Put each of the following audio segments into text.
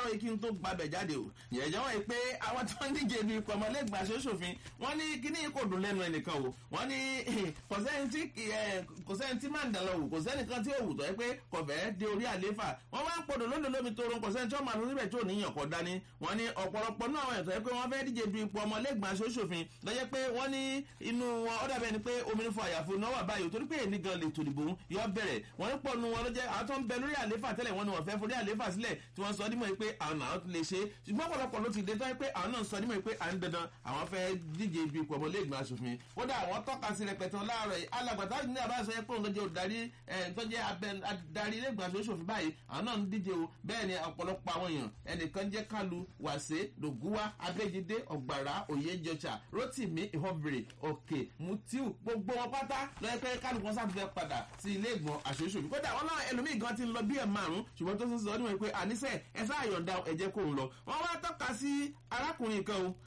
láàárọ̀ yìí kí n tó gbàbẹ̀ jáde o ìyẹ̀jẹ̀ wọ̀nyí pé àwọn tí wọ́n ń díje du ipò ọmọlẹ́gbàá aṣòfin wọ́n ní kíní kò dùn lẹ́nu ẹnìkan o wọ́n ní kò sẹ́ni tí kò sẹ́ni tí máa ń dàlọ́ wò kò sẹ́ni kan tí ó wù tọ́ ẹ pé kò fẹ́ de orí àléfà wọ́n wá ń podò lódò lómi tó ron kò sẹ́ni tí ó máa lọ síbẹ̀ tí ò níyàn kọ́ dání wọ́n ní ọ̀pọ̀lọpọ̀ náà àwọn ẹ̀tọ́ ẹ pé wọ́n fẹ́ díje du ipò ọmọlẹ́gbàá aṣòfin lọ́jẹ́ pé wọ́n ní inú wọn ó dàbẹ̀ ni pé omi ní fún àyàfo náà wà báyìí torí pé èmi gan lè tòdìbò yọ bẹ̀rẹ̀ wọ́n ní pọ̀ nu wọn lọ́jẹ́ àwọn tó ń bẹ lórí àléfà tẹ́lẹ̀ wọ́n ní wọ́n fẹ́ forí àléfà sílẹ̀ tí wọ́n sọ dímọ̀ pé àwọn àwọn lè ṣe ṣùgbọ́n ọ̀pọ̀lọpọ̀ ló ti dé tọ́ pé àwọn náà sọ dímọ̀ pé à ń dandan àwọn fẹ́ díje ibi ipò ọmọlẹ́gbọ̀n aṣòfin kódà àwọn tọ́ka sí rẹpẹtẹ láàárọ̀ yìí alàgbàtà ní àbáṣọ yẹ pé òun lọ́jọ́ òdarí tọ́jẹ́ adarí ilé-ìgbọ̀n aṣòfin báyìí àwọn náà ń díje o bẹ́ẹ̀ ni ọ̀pọ̀lọpọ̀ àwọn èèyàn ẹnìkan jẹ́ kálu wàṣẹ dògúwá abẹ́jídé ọ̀gbàrá òyejọjà rotimi ìhọ́bìrì òkè mutiu gbogbo wọn pátá lọ́yẹ́ pé kálukú wọn sáfẹ́ padà sí ilé-ìgbọ̀n aṣòfin kódà wọn náà ẹlòmíì gan ti ń lọ bí ẹ̀ márùn-ún ṣùgbọ́n tó ń sọ ọdún wọn pé àníṣe ẹ sáà yọ̀ǹda ẹ̀jẹ̀ kò ń lọ wọ́n wá tọ́ka sí arákùnrin kan o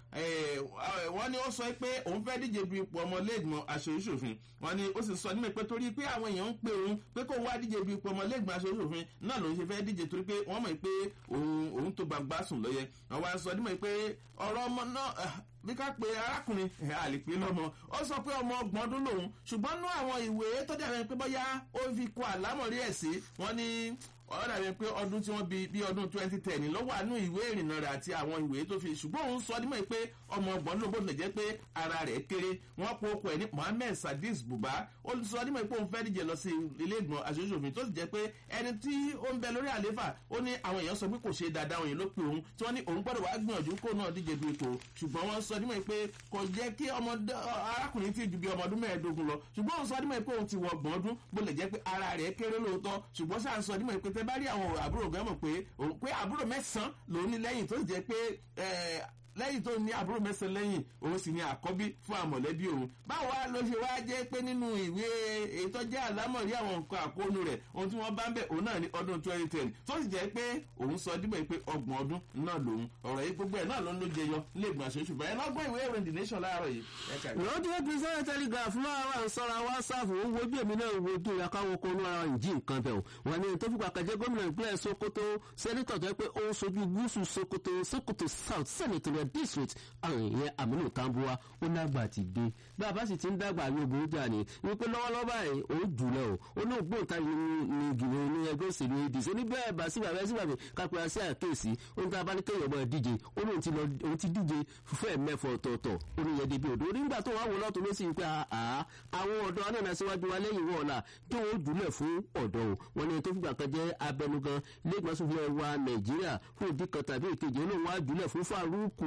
wọ́n ní ó sọ pé òun fẹ́ díje du ipò ọmọlẹ́gbọ̀n aṣòfin wọ́n ní ó sì sọ nímọ̀ pé torí pé àwọn èèyàn ń pè òun pé kó wá díje du ipò ọmọlẹ́gbọ̀n aṣòfin náà lòun ṣe fẹ́ díje torí pé wọ́n mọ̀ pé òun tó gbàgbá sùn lọ́yẹ wọ́n wá sọ nímọ̀ pé ọ̀rọ̀ ọmọ náà bí ká pe arákùnrin àlèpé lọ́mọ ó sọ pé ọmọ ọgbọ̀n ọdún lòun ṣùgbọ́n nú àwọn ìwé tó dàbẹ̀ pé bóyá ó fi kọ àlámọ̀rí ẹ̀ sí wọ́n ní ọ̀rọ̀ dàbí pé ọdún tí wọ́n bí bí ọdún twenty ten lọ́wọ́ àánú ìwé ìrìnnà rẹ̀ àti àwọn ìwé tó fi ṣùgbọ́n òun sọ nímọ̀ pé ọmọ ọgbọ̀n ló bóde jẹ́ pé ara rẹ̀ kéré wọ́n po okò ẹ̀ ní mohammed sadis buba ó sọ nímọ̀ pé òun fẹ́ díje lọ sí ilé ìgbọ̀n aṣojúṣòfin tó sì jẹ́ pé ẹni tí ó ń bẹ lórí àléfà ó ní àwọn èèyàn sọ pé kò ṣe dáadáa òyìn ló pe òun tí wọ́n ní òun gbọ́dọ̀ wá gbìyànjú kó náà díje du ipò ṣùgbọ́n wọ́n sọ nímọ̀ pé kò jẹ́ kí arákùnrin tí ju bí ọmọ ọdún mẹ́ẹ̀ẹ́dógún lọ ṣùgbọ́n òun sọ nímọ̀ pé òun ti wọ ọgbọ̀n ọdún bó lè jẹ́ pé ara rẹ̀ kéré lóòótọ́ ṣùgbọ́n sáà sọ nímọ̀ pé tẹ bá rí àwọn àbúrò gan mọ̀ pé òun pé àbúrò mẹ́sàn-án lòún ní lẹ́yìn tó jẹ́ pé lẹ́yìn tó ní àbúrò mẹ́sàn-án lẹ́yìn òun sì ní àkọ́bí fún àmọ̀lẹ́bí òun báwo wá ló ṣe wá jẹ́ pé nínú ìwé ètò jẹ́ àlámọ̀rí àwọn nǹkan àkóónú rẹ̀ ohun tí wọ́n bá ń bẹ̀ òun náà ní ọdún twenty ten tó sì jẹ́ pé òun sọ dípò pé ọgbọ̀n ọdún náà lòun ọ̀rọ̀ yìí gbogbo ẹ̀ náà ló ń ló jẹyọ lẹ́gbọ̀n àṣoṣù bẹ́ẹ̀ lọ́gbọ́n ìwé ìròyìn the nation láàárọ̀ yìí. lọ́jọ́ tí sẹ́yìn telegraph máa wà ń sọ́ra wásáàfù ó wo bí èmi náà wo tó yà káwọn kó ní ara ìjì nǹkan bẹ̀ wọ́n ní tó fipá kẹjẹ gómìnà ìpínlẹ̀ sokoto sẹ́nitọ̀ tó yẹ pé ó ń sojú gúúsù sokoto sokoto south senatorial district àwọn èèyàn àmínú tambuwa ó lágbà ti dé bí a bá sì ti ń dàgbà ní ogun jà ní wípé lọ́wọ́lọ́wọ́ báyìí ó jùlọ o ó ní ògbóǹtarì ní ìgbìmọ̀ ní ẹgbẹ́ òṣèlú adc ó ní bẹ́ẹ̀ bá síbà bẹ́ẹ̀ síbà bẹ́ẹ̀ kápẹ́ra sí àkéèsí ó ní ká bá ní kéèyàn máa díje ó ní òun ti díje fúfẹ́ mẹ́fọ̀ ọ̀tọ̀ọ̀tọ̀ ó ní yẹn débi òdo nígbà tó wà wọ́n lọ́tọ̀ ló sì pé àwọn ọ̀dọ́ anáà síwájú wa lẹ́yìn wọ́n ọ̀la tó wọ́n jùlẹ̀ fún ọ̀dọ́ o wọ́n ní tó fìgbà kan jẹ́ abẹnugan lẹ́gbàsófin wa nàìjíríà fún ìdí kan tàbí ìkejì olóhùn wa jùlẹ̀ fún faruku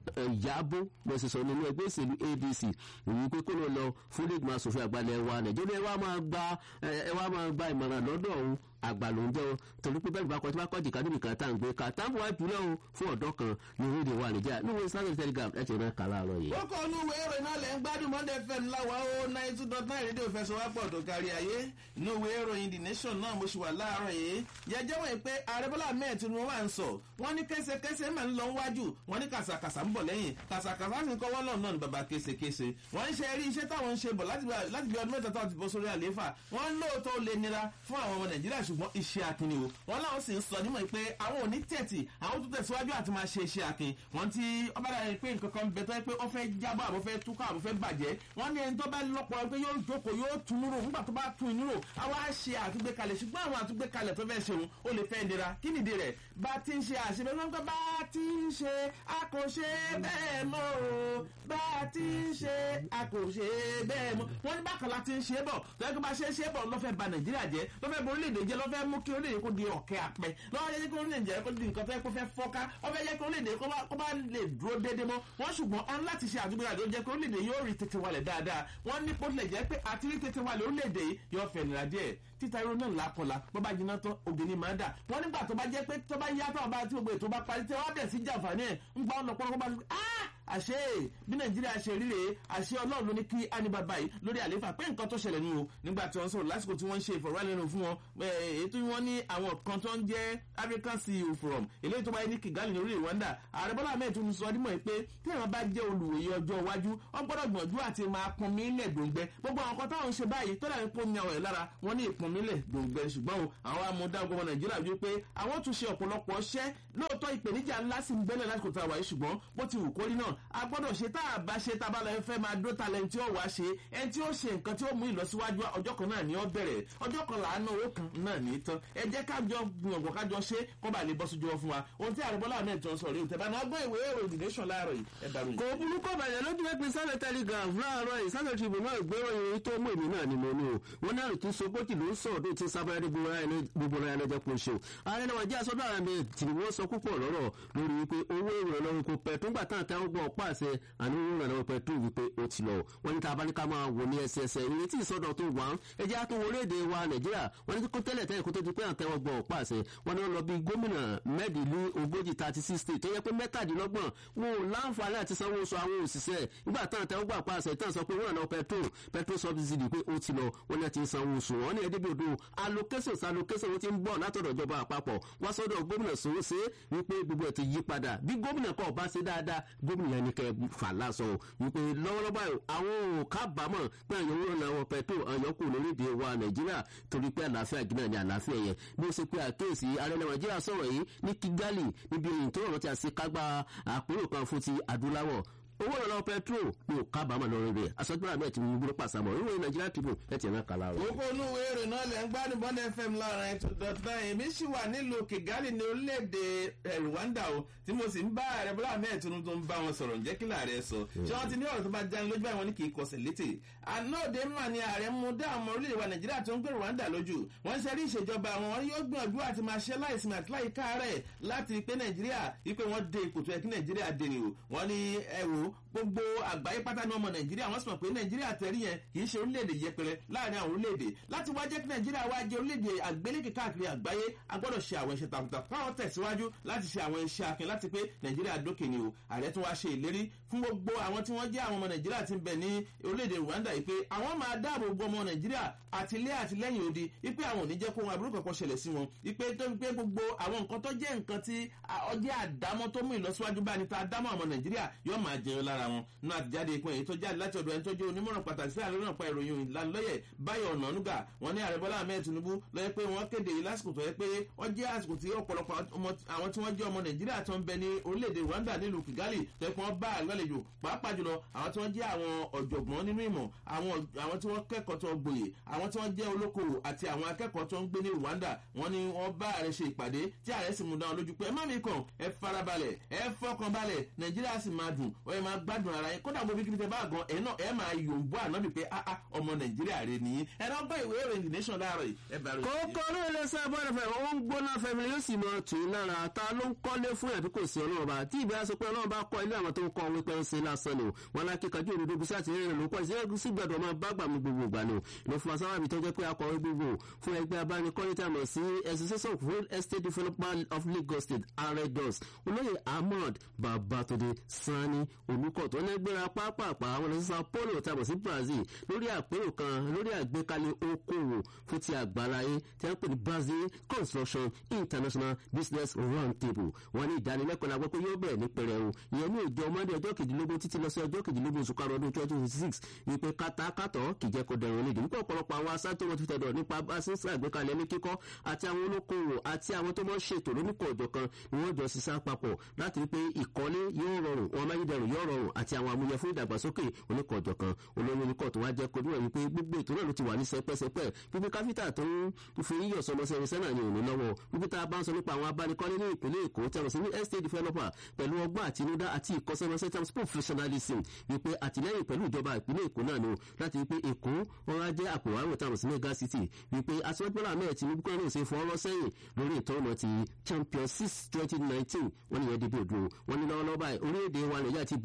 ìyábó lọ́sọ̀sọ̀ nínú ẹgbẹ́ òṣèlú adc èyí pé kó ló lọ fún lẹ́gbọ̀n asòfin àgbàlẹ̀ wa nàìjíríà ẹ wá máa gba ẹ wá máa gba ìmọ̀ràn lọ́dọ̀ òun àgbà ló ń jẹ́ o torí pé bẹ́ẹ̀ bá kọ́ tí wọ́n kọ́ jìkà níbi kan tá à ń gbé ká táàbù wá jùlọ o fún ọ̀dọ́ kan ní orílẹ̀ wa nìjà níwọ̀n islamic telegram ẹ̀ ti rán kàlá lọ yìí. ó kọ́ inú ìwé ìròyìn náà lẹ́ ń gbádùn monday fm láwa ó nine two dot nine rédíò fẹsọ̀wápọ̀ tó kárí ayé inú ìwé ìròyìn the nation náà mo ṣì wà láàárọ̀ yìí jẹjẹ́ wọ̀nyí pé ààrẹ bọ́lá mẹ́ẹ̀ tí wọ́n wà ń sọ wọ́n ní kẹ́sẹ̀kẹ́sẹ̀ máa ń lọ wájú wọ́n ní kàṣàkàṣà ń bọ̀ lẹ́yìn kàṣàkàṣà sì ń kọ́wọ́ náà náà ní baba késekése wọ́n ń ṣe eré iṣẹ́ táwọn ń ṣe bọ̀ láti bí ọdún mẹ́ta táwọn ti bọ́ sórí àlééfà wọ́n ń lóòótọ́ ó lè nira fún àwọn ọmọ nàìjíríà ṣùgbọ́n iṣẹ́ akin ni o wọ́n láwọn sì ń sọ nímọ̀ pé àwọn ò ní tẹ̀tì àwọn tó tẹ̀síwájú àti máa ṣe iṣẹ́ akin wọ́n ti ọba dàbí pé nǹkan kan bẹ tó yẹ pé ó fẹ́ jábọ̀ àbọ̀ fẹ́ túkọ̀ àbọ̀ fẹ́ bàjẹ́ wọ́n ní ẹni tó bá lọ́pọ̀ pé yóò jókòó yóò tún rò nígbà tó bá tún inú rò àwa ṣe àtúgbékalẹ̀ ṣùgbọ́n àwọn àtúgbékalẹ̀ tó fẹ́ ṣe òun ó lè fẹ́ nira kí nìdí rẹ̀ bá ti ń ṣe àṣebẹ́ wọn gbọ́ bá ti ń ṣe a kò ṣe bẹ́ẹ̀ mọ́ o bá ti ń ṣe a kò ṣe bẹ́ẹ̀ mọ́ wọ́n ní bákan la ti ń ṣe bọ̀ lọ́jọ́ bá ṣe ń ṣe bọ̀ lọ́fẹ́ ba nàìjíríà jẹ́ lọ́fẹ́ bo orílẹ̀-èdè jẹ́ lọ́fẹ́ mú kí orílẹ̀-èdè kó di ọ̀kẹ́ apẹ́ lọ́wọ́ yẹ kí orílẹ̀-èdè jẹ́ kó di nǹkan tó yẹ kó fẹ́ fọ́ká ọfẹ́ yẹ kí orílẹ̀-èdè kó bá lè dúró déédé mọ́ wọ́n ṣùgbọ́n ọ̀n láti ṣe àdúgbò àdó jẹ́ kí orílẹ̀-èdè yóò rí tètè wálẹ̀ dáadáa wọ́n ní pọ́tìlẹ̀ jẹ́ pé àti rí tètè wálẹ̀ orílẹ̀-èdè yóò fẹ̀ nira díẹ̀ títa irun náà lákọlá bó bá jiná tán ògè ni máa dà wọ́n nígbà tó bá jẹ́ pé tó bá yá tó bá tí gbogbo ètò bá parí tí wọ́n bẹ̀ sí jàǹfààní ẹ̀ ń gbọ́ ọ̀nà pọ́nrọ́ bá àṣé bí nàìjíríà ṣe ríre àṣé ọlọ́run ló ní kí ánibàbà yìí lórí àlééfà pé nǹkan tó ṣẹlẹ̀ nínú nígbà tí wọ́n sọ̀rọ̀ lásìkò tí wọ́n ń ṣe ìfọ̀rọ̀wánilẹ́nu fún wọn ètò wọn ní àwọn kan tó ń jẹ́ african ceo forum eléyìí tó báyé ní kigali ní orílẹ̀ rwanda ààrẹ bọ́lá ahmed tún sọ dímọ̀ pé tí àwọn bá jẹ́ olùwòye ọjọ́ iwájú wọ́n gbọ́dọ̀ gbìyànjú àti máa pọn mí lẹ̀ dòǹgbẹ gbogbo àwọn kan táwọn ń ṣe báyìí tó dàbí pé ó ní àwọn ẹ̀ lára wọ́n ní ìpọn mí lẹ̀ dòǹgbẹ ṣùgbọ́n àwọn amúdá ọgbọ́n nàìjíríà wí pé àwọn tún ṣe ọ̀pọ̀lọpọ̀ ṣẹ́ lóòótọ́ ìpèníjà ńlá sí ń bẹ́lẹ̀ lásìkò tá a wà yìí ṣùgbọ́n bó ti wù kórí náà a gbọ́dọ̀ ṣe tá a bá ṣe tá a bá lọ fẹ́ máa dó talẹ̀ tí ó wá ṣe ẹni tí ó ṣe nǹkan tí ó mú ìlọsíwájú ọjọ́ kan náà ní ó bẹ̀rẹ̀ ọjọ́ kan làánú owó kan náà ní tán ẹ jẹ́ kájọ gbìyànjú kájọ ṣe kó bá lè bọ́ sójú wọn fún wa ohun tí àrùbọ́lá ahmed tó ń sọ̀rọ̀ ìtẹ̀bá náà gbọ́ ìwé èrò the nation láàárọ̀ yìí ẹ dàrú yìí. kò burúkú bàjẹ́ lójú pé pín sáré telegraph láàárọ̀ yìí sáré tribune náà gbérò ìròyìn tó mú èmi náà ni mo ní o wọn ní àrùn tí sogójì ló ń sọ̀rọ̀ tó ti sábẹ́rẹ́ gbogbo ara ẹni jẹ́ kó ṣe o ààrẹ náà jẹ́ àsọdọ̀ ara mi tì wọ́n sọ púpọ̀ lọ́rọ̀ lórí wípé owó ìrànlọ́wọ́ kò pẹ̀ tó ń gbà tán àtàwọn gbọ́ ọ̀pá àṣẹ àní owó ìrànlọ́wọ́ pẹ̀ tó wípé ó ti lọ wọ́n ní tàbá ní ká máa wò ní ẹsẹẹsẹ ìrètí ìsọdọ̀ tó wà ẹ jẹ́ àtún wọlé èdè wa nàìjíríà wọ́n ní kó tẹ́lẹ̀ tẹ́lẹ̀ kó tó di pé àtẹwọ́ gbọ́ ọ̀pá àṣẹ wọ́n ní wọ́n lọ bí gómìnà mẹ́ẹ̀dínlú ogójì thirty six state tó yẹ pé mẹ́tàdínlọ́gbọ̀n wọn ò láǹfààní àti sanwó oṣù àwọn òṣìṣẹ́ nígbà tán àtẹwọ́ gbọ́ ọ̀pá àṣẹ tán sọ pé wọ́n náà petrol petrol subsidy pé ó ti lọ wọ́n ní ti sanwó oṣù wọn ní ẹdí bòdo allocation allocation wọn ti ń bọ̀ látọ̀dọ̀ ìjọba àpapọ̀ wá sọ́dọ̀ gómìnà sòwòsè wípé gbogbo ẹ̀ ti yí padà bí gómìnà kan ọba ṣe dáadáa gómìnà yẹn ni kẹ́ fà lásọ wípé lọ́wọ́lọ́wọ́ àwọn ò kábàámọ̀ pé àyẹ̀wò ìrànlọ́wọ́ petrol àyọkù lórílẹ̀‐èdè wa nàìjíríà torí pé àlàáfíà jìnnà ní àlàáfíà yẹn bí ó ṣe pé àkéèsí ààrẹ nàìjíríà sọ̀rọ̀ yìí ní kigali níbi èyí tó rọrùn tí a ṣe kágbá àpérò kan fún ti adúláwọ̀ owó ìrànlọ́wọ́ petrol ní ò kábàámọ̀ lórí rẹ̀ àsọgbọ́n àbẹ̀ tí mo gbúdọ̀ pàṣàmọ̀ ìwé nàìjíríà tribune ẹ̀ tiẹ̀ náà kàlà rẹ̀. owó inú ìwé ìròyìn náà lẹ́ ń gbádùn bọ́n fm lára ètò dọ̀tà èmi sì wà nílùú kigali ní orílẹ̀-èdè rwanda o tí mo sì ń bá ààrẹ bọ́lá ahmed tinubu tó ń bá wọn sọ̀rọ̀ ǹjẹ́ kí láàrẹ sọ ṣé wọ́n ti ní ọ̀rọ̀ tó bá jáde lójú báyìí wọn ní kì í kọsẹ̀ létè ànáòdè mà ní ààrẹ mú dá àwọn orílẹ̀-èdè wa nàìjíríà tó ń gbé rwanda lójú wọ́n ṣe rí ìṣèjọba àwọn wọn yóò gbìyànjú àti máa ṣe láìsinmi àti láìka rẹ̀ láti pé nàìjíríà wípé wọ́n dé ipò tó yẹ kí nàìjíríà dé ni o wọ́n ní ẹ wò gbogbo àgbáyé pátá ní ọmọ nàìjíríà wọ́n sì mọ̀ pé nàìjíríà tẹ̀rí yẹn kì í ṣe orílẹ̀-èdè yẹpẹrẹ láàrin àwọn orílẹ̀-èdè láti wá jẹ́ kí nàìjíríà wá jẹ́ orílẹ̀-èdè àgbélékè káàkiri àgbáyé a gbọ́dọ̀ ṣe àwọn iṣẹ́ takuntakun káwọn tẹ̀síwájú láti ṣe àwọn iṣẹ́ akin láti pé nàìjíríà dókè ni o ààrẹ tún wá ṣe ìlérí fún gbogbo àwọn tí wọ́n jẹ́ àwọn ọmọ nàìjíríà ti ń bẹ̀ ní orílẹ̀-èdè rwanda yìí pé àwọn máa dáàbò bo ọmọ nàìjíríà àti ilé àti lẹ́yìn odi wípé àwọn ò ní jẹ́ kó wọn aburú kankan ṣẹlẹ̀ sí wọn wípé tó wípé gbogbo àwọn nǹkan tó jẹ́ nǹkan tí ọjẹ́ àdámọ́ tó mú ìlọsíwájú bá ní ta dámọ́ ọmọ nàìjíríà yóò máa jẹun lára wọn nínú àtijáde ìpín èyí tó jáde láti ọ̀dọ̀ ẹni tó jẹ́ onímọ̀ràn pàtàkì sí àlọ́ náà pa ìròyìn ìlanilọ́yẹ̀ báyọ̀ ọ̀nànúgà wọn ní ààrẹ bọ́lá ahmed tinubu lọ́yẹ́ pé wọ́n kéde yìí lásìkò tó yẹ pé wọ́n jẹ́ àsìkò tí ọ̀pọ̀lọpọ̀ àwọn tí wọ́n jẹ́ ọmọ nàìjíríà tó ń bẹ ní orílẹ̀-èdè rwanda nílùú kigali tó yẹ pé wọ́n bá àlọ́lejò pàápàá jùlọ àwọn tí wọ́n jẹ́ àwọn ọ̀jọ̀gbọ́n nínú ìmọ̀ àwọn tí wọ́n kẹ́kọ̀ọ́ tó gboyè àwọn tí wọ́n jẹ́ olókoòwò àti àwọn akẹ́kọ̀ọ́ tó ń gbé ní rwanda wọ́n ní wọ́n bá ààrẹ ṣe ìpàdé tí ààrẹ sì mú dáwọn lójú pé ẹ má mi kàn ẹ farabalẹ̀ ẹ fọkàn balẹ̀ nàìjíríà sì máa dùn ọ ẹ máa gbádùn ara yẹn kódà gbogbo kíkiri tẹ bá gan ẹ náà ẹ máa yòǹbó ànábì pé ah ah ọmọ nàìjíríà rẹ nìyí ẹ náà gbọ́ ìwé ìròyìn the nation láàárọ̀ yìí ẹ bá rẹ. kókó ní ilé iṣẹ́ bọ́ọ̀lù fẹ́ ó ń gbóná fẹ́mi yóò sì mọ tù í lára ta ló ń kọ́lé fún ẹ̀bí kò sí ọlọ́run bá tí ìbí aṣọ pé ọlọ́run bá kọ́ ilé àwọn tó ń kọ́ wípé ń ṣe lásán ni o wọn lákìkanjú òdodo bí sáà ti rẹ̀ ló pọ̀ ìṣẹ́ sí gbẹ̀dọ̀ máa bá gbà mí gbogbo ìgbà ni o ló fún asáwà mi tó jẹ́ pé akọ̀wé gbogbo fún ẹgbẹ́ abánikọ́lé tí a mọ̀ sí association of real estate development of lagos state aredos olóyè ahmed babatunde sani olùkọ́ tó ní gbéra pápápá àwọn ọ̀nà sísan polo tí a mọ̀ sí brazil lórí àpérò kan lórí àgbékalẹ̀ okòwò fún ti àgbáláyé tí a ń pè ní brazil construction international business round table wọn ní ìdánilẹ́kọ̀ọ́ la gbọ́ pé yóò bẹ̀rẹ̀ ní pẹrẹu ìyẹn ní ìjọ monday ọjọ́ kejìlélógún títí lọ sí ọjọ́ kejìlélógún oṣù karùn-ún ọdún twenty twenty six wípé kátàkátọ̀ kì í jẹ́ kó dẹrùn nídìí nípa ọ̀pọ̀lọpọ̀ àwọn asátó wọn ti tẹ̀dọ̀ nípa asínsá àgbékalẹ̀ ní kíkọ́ àti àwọn olókoòwò àti àwọn tó mọ̀ ṣètò lóníkọ̀ ọ̀jọ̀ kan ni wọ́n jọ ṣiṣẹ́ papọ̀ láti rí pé ìkọ́lé yóò rọrùn wọn amáyédẹrùn yóò rọrùn àti àwọn amúyẹ fún ìdàgbàsókè oníkọ̀ ọ̀jọ̀ kan olórí oníkọ̀ tó wá jẹ́ kojú ẹ̀ wípé gbogbo ètò náà ló ti wà ní sẹpẹ́sẹpẹ́ wípé káfíńtà tó ń fi yíyọ̀ sọmọsẹ́ irinṣẹ́ náà ní òní lọ́wọ́ wípé tá a bá ń sọ nípa àwọn abánikọ́lé ní ìpínlẹ̀ èkó tẹ̀rọ sí ní estate developer pẹ̀lú ọgbọ́n àtinúdá àti ìkọ́sẹ́mọsẹ́ terms professionalism wípé àtìlẹ́yìn pẹ̀lú ìjọba ìpínlẹ̀ èkó náà ni o láti wípé èkó wọn á jẹ́ àpòwárò tàbí sí mega city wípé aṣọ́gbọ́lá mẹ́ẹ̀ tinubu kan náà ṣe fọ́ ọlọ́ sẹ́yìn lórí ìtọ́nà ti champion six twenty nineteen wọ́n ní yẹn dìbò dùn wọ́n ní lọ́wọ́lọ́wọ́ báyìí orílẹ̀-èdè wa nàìjíríà ti bẹ̀rẹ̀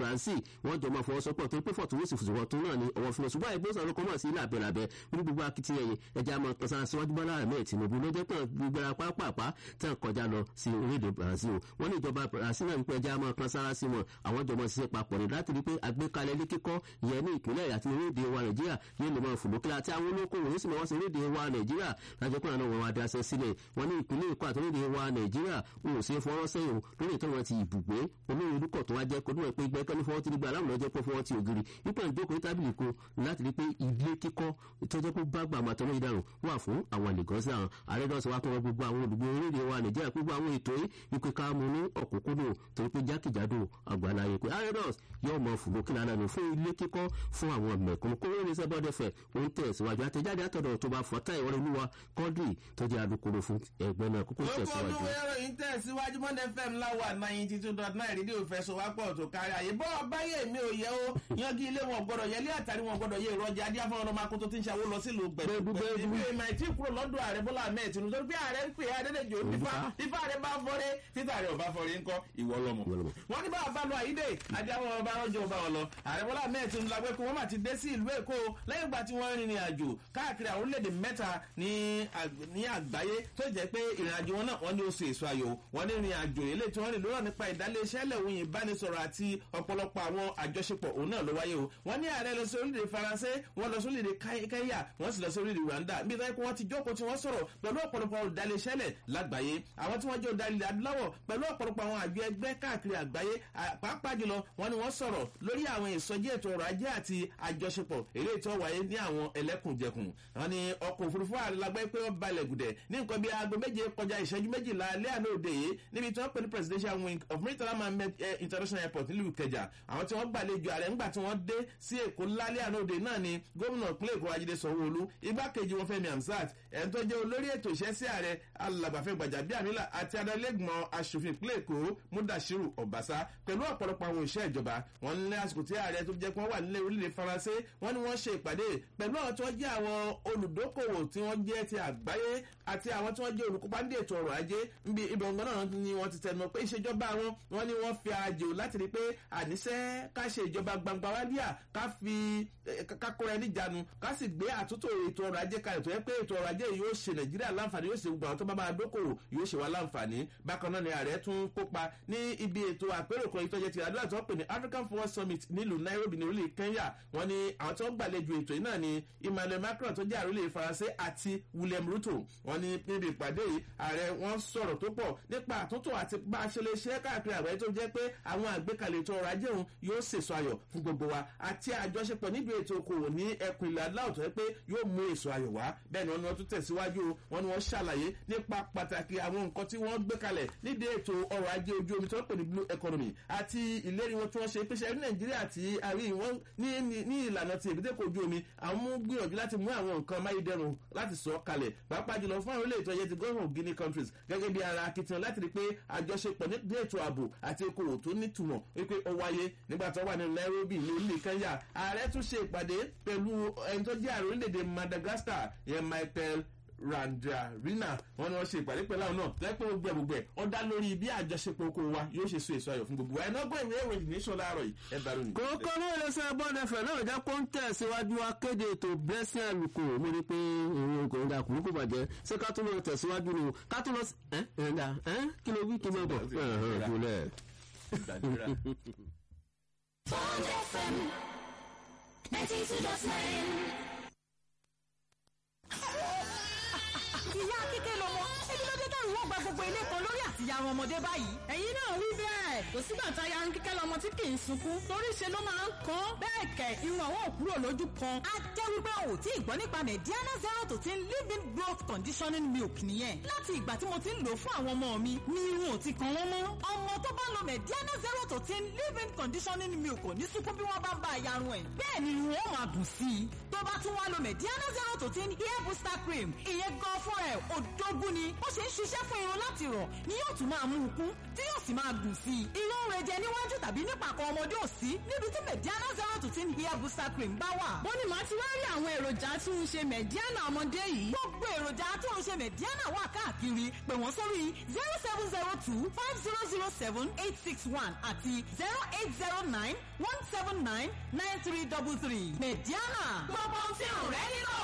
brazil wọ́n jọ máa fọwọ́sọpọ̀ tó pé fọ̀túnwòsì fòsùwọ̀tún náà ni ọwọ́ fún ọ ṣùgbọ́n ẹgbẹ́ òsàn ọlọ́kọ́ mọ̀ sí làbẹ̀làbẹ̀ ní gbogbo akitiyan yẹn ẹja máa kan sára síwájú bọ́lá ahmed tinubu ló jẹ́ pé gbogbo ara pápápá tí wọ́n kọjá lọ sí orílẹ̀-èdè brazil wọ́n ní ìjọba brazil náà wípé ẹja máa kan sára sí wọn àwọn jọmọ ṣiṣẹ́ papọ̀ ní láti rí pé àgbékalẹ̀ ilé kíkọ́ ìyẹn ní ìpínlẹ̀ àti orílẹ̀-èdè wa nàìjíríà yóò lè máa fòlókè àti àwọn olókòwò yóò sì máa wá sí orílẹ̀-èdè wa nàìjíríà lájọ pé àwọn ọmọ adáṣẹ́ sílẹ̀ wọ́n ní ìpínlẹ̀ èkó àti orílẹ̀-èdè wa nàìjíríà wọn ò ṣe fọwọ́ sẹ́yìn lórí ìtọ́ wọn ti ìbùgbé olórí olùkọ́ tó wá jẹ́ kó níwọ̀n pé gbẹ́kẹ́ ní fọwọ́ tí nígbà aláwọ̀ lọ́jọ́ pé fọwọ́ ti ògiri nípa ìjókòó tábìlì ko láti rí pé ilé kíkọ́ tó jẹ́ pé bá gbà máa tọ́lọ́ ìdarùn wà fún àwọn àlègọ́sí àwọn àrẹ́dọ́sọ wa kọ́ gbogbo àwọn olùgbé orílẹ̀ wa nàìjíríà gbogbo àwọn ètò yìí wípé ká mú ní ọ̀kúnkúndùn torí pé jákèjádò àgbàláyé pé àrẹ́dọ́s yóò mọ fùlókè lánàá nù fún ilé kíkọ́ fún àwọn mẹ̀kúnnù kó wọ́n ní sẹ́bọ́dẹ̀fẹ̀ ó ń tẹ̀síwájú àtẹ̀jáde àtọ̀dọ̀ tó bá fọ́tà ìwọ́n olúwa kọ́dì tó jẹ́ alukoro fún ẹgbẹ́ náà kókó lókò tẹ̀síwájú. olúwo ìròyìn tẹ̀síwájú monday fm láwà ninety two dot nine rédíò fẹsọ̀wápọ̀ tó kárí àyè bọ́ báyé mi ò yẹ ó yangi ilé wọn gbọdọ̀ yẹlé àtàrí wọn gbọdọ̀ yẹ ìrọ̀jà adé afọ́nà ọmọ akótó tí ń ṣàwó lọ sílùú Gbẹ̀dú, gbẹ̀dú. ìbí ìmọ̀ ìtí kúrò lọ́dọ̀ ààrẹ bọ́lá ahmed tinubu torí pé ààrẹ ń pè é adédèjò nípa nípa ààrẹ bá fọ́rẹ́ títà ààrẹ ò bá fọ́rẹ́ ńkọ́ ìwọ lọ́mọ Ìwọ lọmọ. wọ́n ní báwa bá lọ àyídè adé àwọn ọba ọjọ́ ọba wọn lọ ààrẹ bọ́lá ahmed tinubu la pé kí wọ́n má ti dé sí ìlú èkó lẹ́yìn ìgbà tí wọ́n rìnrìn àjò káàkiri àwọn orílẹ̀-èdè mẹ́ta ní àg- ní àgbáyé tó jẹ́ pé ìrìn àjò wọn náà wọ́n ní ó ṣe èso ayò wọ́n ní ìrìn àjò eléyìí tí wọ́n rìn lórọ̀ nípa ìdálẹ́sẹ́ lẹ́wọ̀n ìbánisọ̀rọ̀ àti ọ̀pọ̀lọpọ̀ àwọn àjọṣepọ̀ òun náà ló wáyé o wọ́n ní ààrẹ lọ sí orílẹ̀-èdè faransé wọ́n lọ sí orílẹ̀-èdè Kai- kenya wọ́n sì lọ sí orílẹ̀-èdè rwanda níbi tó yẹ kó wọ́n ti jókòó tí wọ́n sọ̀rọ̀ pẹ̀lú ọ̀pọ̀lọpọ̀ olùdálẹ́sẹ́lẹ̀ lágbàáyé àwọn tí wọ́n jẹ́ olùdálẹ́ adúláwọ̀ pẹ̀lú ọ̀pọ̀lọpọ̀ àwọn àjọ ẹgbẹ́ káàkiri àgbáyé à- pàápàá jùlọ wọ́n ní wọ́n sọ̀rọ̀ lórí àwọn ìsọjí ètò ọrọ̀ ajé àti àjọṣepọ̀ eléyìí tó wáyé ní àwọn ẹlẹ́kùnjẹkùn wọ́n ní ọkọ̀ òfurufú àlágbẹ́ pé wọ́n balẹ̀ gùdẹ̀ ní nǹkan bíi aago méje kọjá ìṣẹ́jú méjìlá alẹ́ àná òde yìí níbi tí wọ́n pè ní presidential wing of Murtala Mohammed eh, international airport nílùú Ìkẹjà àwọn tí wọ́n gbàlejò ààrẹ ńgbà tí wọ́n dé sí Èkó lálẹ́ àná òde náà ni gómìnà ìpínlẹ̀ Èkó Ajídé Sanwó-Olú igbákejì wọn Fẹ́mi Hamzat ẹni tó jẹ́ olórí ètò iṣẹ́ sí ààrẹ alàgbàfẹ́ Gbàjàbíàmílà àti adarẹ́gbọ̀n aṣòfin ìpínlẹ̀ Èkó Mudashiru Ọ̀básá pẹ̀lú ọ̀pọ̀lọpọ̀ àwọn òṣìṣẹ́ ìjọba wọn ní àsìkò tí ààrẹ tó jẹ́ pé wọ́n wà nílé orílẹ̀ Faransé wọ́n ní wọ́n ṣe ìpàdé pẹ̀lú àwọn tí wọ́n jẹ́ àwọn olùdókòwò tí wọ́n jẹ́ ti àgbáyé àti àwọn tí wọ́n jẹ́ olùkópa ní ètò ọrọ̀ ajé níbi ibẹ̀ ọ̀gbọ́n náà ni wọ́n ti tẹnu pé ìṣèjọba wọn wọ́n ní wọ́n fi àjò láti rí pé àníṣe ká ṣe ìjọba gbangba wálíà ká fi eh, ká kóra ẹni jánu ká sì gbé àtúntò ètò ọrọ̀ ajé kalẹ̀ tó yẹ pé ètò ọrọ̀ ajé yóò ṣe nàìjíríà láǹfààní yóò ṣe gbogbo àwọn tó bá máa dókòwò yóò ṣe wá láǹfààní bákan náà ni ààrẹ tún kópa ní ibi ètò àpérò kan ìtọ́jẹ́ ti àdúrà tó pè ní African Forward Summit nílùú Nairobi ní orílẹ̀ Kenya wọ́n ní àwọn tí wọ́n gbàlejò ètò yìí náà ni Emmanuel Macron tó jẹ́ àrólé Faransé àti William Ruto wọ́n ní níbi ìpàdé yìí ààrẹ wọ́n sọ̀rọ̀ tó pọ̀ nípa àtúntò àti bá a ṣe lè ṣe káàkiri àgbáyé tó jẹ́ pé àwọn àgbékalẹ̀ ètò ọrọ̀ ajé òun yóò sèso ayọ̀ fún gbogbo wa àti àjọṣepọ̀ níbi ètò okòwò ní ẹkùn ilẹ̀ adúláwọ̀ tó yẹ pé yóò mú èso ayọ̀ wá bẹ́ẹ̀ ni wọ́n ní wọ́n tún tẹ̀síwájú o wọ́n ní wọ́n ṣàlàyé nípa pàtàkì àwọn nǹkan tí wọ́n gbé kalẹ̀ nídìí ètò ọrọ̀ ajé ojú omi tó ń pè ní blue economy àti ìlérí wọn tí wọ́n ṣe pèsè ní nàìjíríà tí àrí wọn ní ní- ní ìlànà ti èbúté kojú omi àwọn mú gbìyànjú láti mú àwọn nǹkan amáyédẹrùn láti sọ kalẹ̀ pàápàá jùlọ fún àwọn ilé ìtọ́jẹ́ ti gọ́ọ̀mù guinea countries gẹ́gẹ́ bí ara akitiyan láti rí pé àjọṣepọ̀ ní ètò ààbò àti okòwò tó nítumọ̀ wípé ó wáyé nígbà tó wà ní nairobi ní orílẹ̀ kenya ààrẹ tún ṣe ìpàdé pẹ̀lú ẹni tó jẹ́ ààrẹ orílẹ̀-èdè madagascar yẹn michael randarina wọn ni wọn ṣe ìpàdé pẹ̀lú àwọn náà lẹ́pẹ́ gbogbo ẹ̀ gbogbo ẹ̀ ó dá lórí bí àjọṣepọ̀ okòwò wa yóò ṣe so èso ayọ̀ fún gbogbo wa ẹ̀ náà gbọ́ ìwé ìròyìn ní sọ láàárọ̀ yìí ẹ̀ bá ròyìn. kókó ní iléeṣẹ́ bọ́ọ̀dẹ̀fẹ̀ náà jẹ́ kó ń tẹ̀síwájú akéde ètò blessing àlùkò mo ní pé ìrìn ògùn ìdá kùnú kò bàjẹ́ ṣé ká tún lọ tẹ̀síwájú ni o ká tún lọ sí ẹ́ ẹ̀ńdà ẹ́ kí ló wí kí ló bọ̀ ẹ̀hán ìgúnlẹ̀. Gbàdúrà. Bond FM 92.9. ìyá kíkẹ́ lọmọ ebi ló dé dẹ́rù wọ́n gba gbogbo ilé kan lórí àtìyàrá ọmọdé báyìí. ẹ̀yin náà wí bẹ́ẹ̀ kò sígbà tá a ya kíkẹ́ lọmọ tí kì í sunkún torí ṣe ló máa ń kán bẹ́ẹ̀ kẹ̀ irun àwọn òkúrò lójú kan. a jẹ́ wípé o ò tí ì gbọ́ nípa mediana zero to ten living growth conditioning milk nìyẹn. láti ìgbà tí mo ti ń lò fún àwọn ọmọ mi ni irun ò ti kan wọ́n mọ́. ọmọ tó bá lo mediana zero to ten living conditioning milk ò ní sunkún bí wọ́n bá ń bá yarun ẹ̀. bẹ́ẹ̀ ni irun ó máa dùn sí i. tó bá tún wá lo mediana zero to ten hair booster cream ìyẹn gan fún ẹ̀ òdógún ni ó ṣe ń ṣiṣẹ́ ṣiṣẹ́ fún irun láti rọ̀ ni yóò tún máa mú un kún tí yóò sì máa gùn sí i. irun ń rejẹ níwájú tàbí nípàkọ́ ọmọdé ò sí níbi tí mediana zero to ten hair booster cream bá wà. bó ni màá ti wá rí àwọn èròjà tí ń ṣe mẹ̀díánà ọmọdé yìí. gbogbo èròjà tó ń ṣe mediana wà káàkiri pè wọ́n sórí zero seven zero two five zero zero seven eight six one àti zero eight zero nine one seven nine nine three double three mediana gbogbo ohun tí ò rẹ́ nílò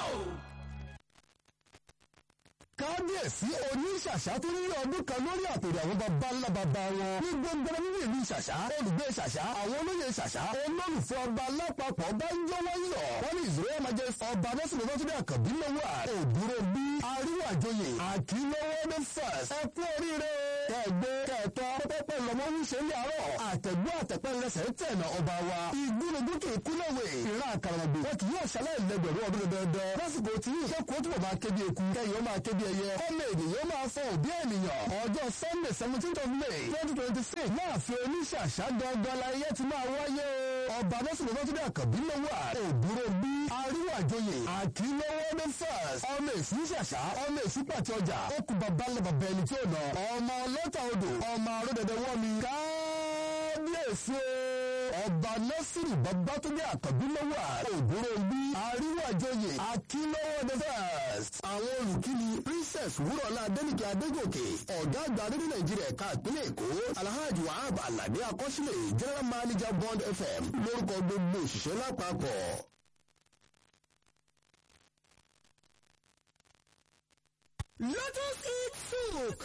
kábíyèsí oníṣàṣà tó ní ọdún kan lórí àpèrè àwọn baba ńlá baba wọn ní gbogbo nínú ìlú ṣàṣà olùgbé ṣàṣà àwọn olóyè ṣàṣà olólùfẹ́ ọba lápapọ̀ bá ń jọwọ́ yọ̀ wọ́n ní ìṣòro ọmọdé ọba lọ́sùn lọ́sùn àkànbí lọ́wọ́ òdúró bí aríwájọyè àkínlọ́wọ́ ní fẹ́s ẹ kú oríire kẹgbẹ́ kẹtọ́ pẹ́pẹ́ lọ́mọ ń ṣe ní àárọ̀ àtẹ̀gbọ́ àtẹ̀pẹ́ lẹ́sẹ̀ ń tẹ̀nà ọba wa ìgbónogún kì í kú lọ́wọ́ ìran àkàràmọ̀gbò wọn kì yóò ṣaláì lẹ́gbẹ̀rún ọdún dandan lásìkò tí ìṣẹ́kù ó túbọ̀ máa kébi eku kẹyìn ó máa kébi ẹyẹ ọmọ ènìyàn máa fọ òbí ènìyàn ọjọ́ sunday seventeen of may twenty twenty six láàfin oníṣàṣà dandan láyé ti máa wáyé ọba lọ́sùn lọ́sùn àkànbí lọ́wọ́ òdúró bí aríwájọyè àkínlọ́wọ́ ní first ọmọ èsì ṣàṣà ọmọ èsì pàtẹ ọjà ó kú bàbá ńlá bàbá ẹni tí ó nà ọmọ ọlọ́ta odò ọmọ arúdẹ̀dẹ̀ wọ́n mi kábíyèsí ọba nọ́sìrì babatunde àkànbí lọ́wọ́ òdúró bí aríwájọyè àkínlọ́wọ́ ní first àwọn olùkíni princess wúrọ̀lá adẹ́nìkẹ́ adégòkè ọ̀gá àgbà rédíò nàìjíríà ẹ̀ka ìpínlẹ̀ èkó alhaji wahab alade akọ́sílẹ̀ general manager bond fm lórúkọ gbogbo òṣìṣẹ́ lápapọ̀. lotus eat soup.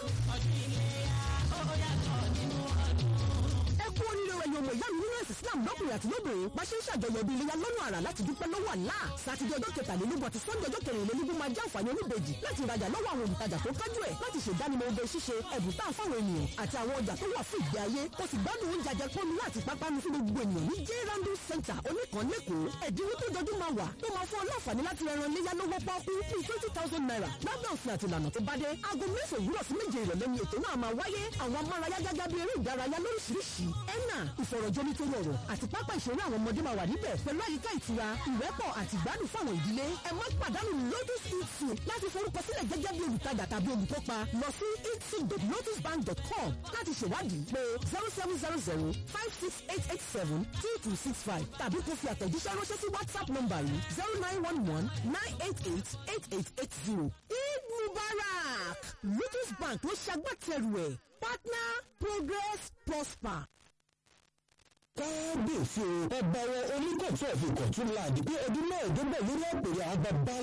ẹ kú oríire ẹ̀yin ọmọ ìyá mi nínú ẹ̀sìn islam lọ́kùnrin àti lóbìnrin bá ṣe ń ṣàjọyọ̀ bí iléyà lọ́nà àrà láti dúpẹ́ lọ́wọ́ àlá sátidé ọjọ́ kẹtàlélógún àti sọ́ndé ọjọ́ kẹrìnlélógún máa jẹ́ àǹfààní oníbejì láti rajà lọ́wọ́ àwọn olùtajà tó kájú ẹ̀ láti ṣèdánimọ̀ oge ṣíṣe ẹ̀bùn tá a fáwọn ènìyàn àti àwọn ọjà tó wà fún ìgbé ayé ó sì gbádùn oúnjẹ àjẹpọ́nu láti pápánu fún gbogbo ènìyàn ní j randu center oníkan lẹ́kọ̀ọ́ ẹ̀dínwó tó jọjú máa wà tó máa fún ọlọ́ọ̀fàní láti ẹran iléyà lọ́wọ́ pọ́ọ́kú bíi twenty thousand naira lábẹ́ òfin àti ìlànà tó bá dé aago mẹ́sàn òwúrọ̀ sí méje ìrọ̀lẹ́ ni ètò náà máa wáyé àwọn amárayá gágá bíi eré ìdárayá lóríṣiríṣi ẹ̀nà ìfọ̀rọ̀jomi tó rọrọ̀ àti pápá ìṣeré àwọn ọmọdé máa wà níbẹ̀ pẹ̀lú àyíká ìtura ìrẹ́pọ̀ àti ìgbádùn fáwọn ìdílé ẹ má pàdánù lotus eat soup láti forúkọ sílẹ̀ gẹ́gẹ́ bí olùtajà tàbí olùkópa lọ sí eatsoup.lotusbank.com láti ṣèwádìí pé zero seven zero zero five six eight eight seven two two six five tàbí kó fi àtẹ̀jíṣẹ́ ránṣẹ́ sí whatsapp nọ́mbà yìí zero nine one one nine eight eight eight eight eight zero eid mubarak lotus bank ló ṣagbátẹrù ẹ̀ partner progress prosper kábíyèsí o ọba wọn oníkọ̀tún ọ̀fìn kọ̀tún láàdì pé ọdún mẹ́ẹ̀ẹ́dọ́gbọ̀n lórí àpèrè àwọn bàbá